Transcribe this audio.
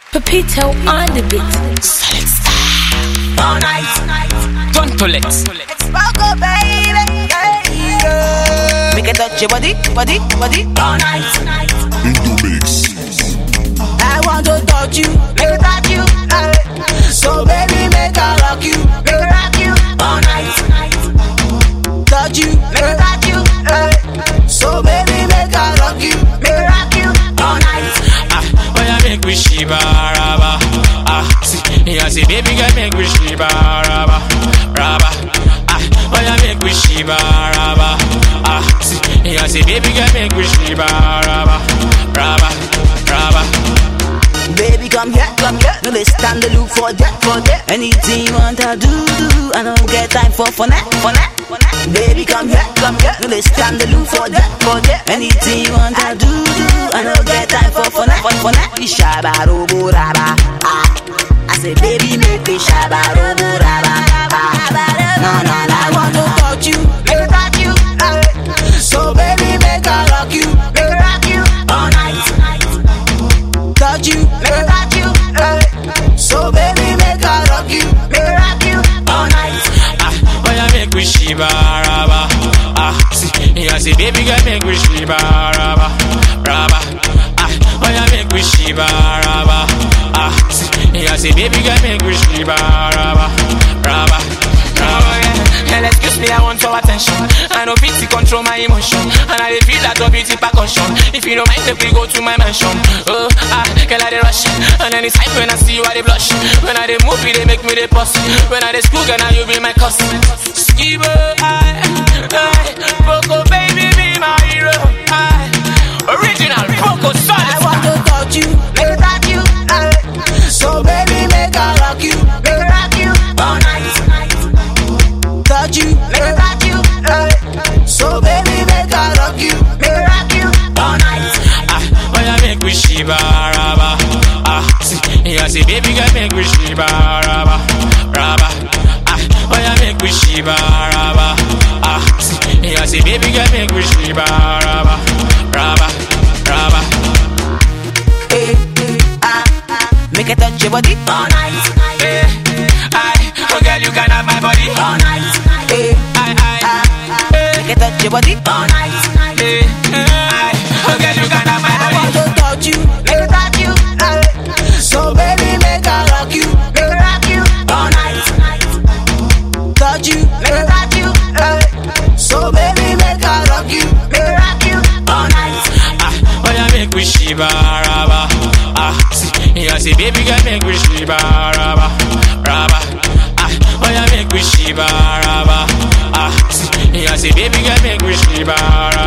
Pepito on the beat. Solid style. All night. Tontolex. Expoco, baby. Yeah, yeah. Make it touch your body, body, body. All night. Indomix. I want to touch you, make it touch you. eh. So baby, make I rock you, make it rock you. All night. Touch you, make it touch you. eh. So baby, make I rock you, make it rock you. All night. Ah, oh yeah, make we shiba raba. Ah, see, yeah, see, baby girl, make we shiba raba, raba. Ah, oh yeah, make we shiba raba. Ah, see, yeah, see, baby girl, make we shiba raba, raba, raba. Baby, come here, come here. No, they stand the look for that, for that. Anything you want to do, do. I don't get time for for that, for that, for that. Baby, come here, come here. No, they stand the look for that, for that. Anything you want to do, do. I don't get time for for that, for, for that. We shabba robo raba. Ah. I say, baby, make me shabba robo raba. Ah. No, no, no. I want to touch you, make me touch you. eh. So baby, make I rock you, make me rock you all night touch you, make me touch you. eh. So baby, make I rock you, make me rock you all night. Ah, oh yeah, make we shiba raba. Ah, see, yeah, see, baby girl, make we shiba raba, raba. Ah, oh yeah, make we shiba raba. Ah, see, yeah, see, baby girl, make we shiba raba, raba, raba. Girl, excuse me, I want your attention. I know pity control my emotion. And I dey feel that your beauty percussion. If you don't mind, then we go to my mansion. Oh, ah, girl, I dey rush. And anytime when I see you, I dey blush. When I dey move, it, they make me dey pause. When I dey school, girl, now you be my cousin. Skibo, I, I, Poco, baby, be my hero. I, original Poco, I solid. want to touch you, make me touch you. eh. So baby, make I rock you, make me rock you all night. Touch you, make me touch you. eh. So baby, make I rock you, make me rock you all night. Ah, oh yeah, make we shiba raba. Ah, see, yeah, see, baby girl, make we shiba raba, raba. Ah, oh yeah, make we shiba raba. Ah, see, yeah, see, baby girl, make we shiba raba, raba, raba. Eh, ah, ah. Make it touch your body all night. Eh, I, oh girl, you can have my body. all night. Eh, I, I, ah, eh, make it touch your body all night. eh, I, oh girl, you can have my I body. want to touch you, make me touch you. eh. So baby, make I rock you, make me rock you all night. Touch you, make me touch you. eh. So baby, make I rock you, make me rock you all night. Ah, oh yeah, make we shiba raba. Ah, see, yeah, see, baby girl, make we shiba raba, raba. Ah, oh yeah, make we shiba raba. Ah, see, yeah, see, baby girl, make we shiba raba.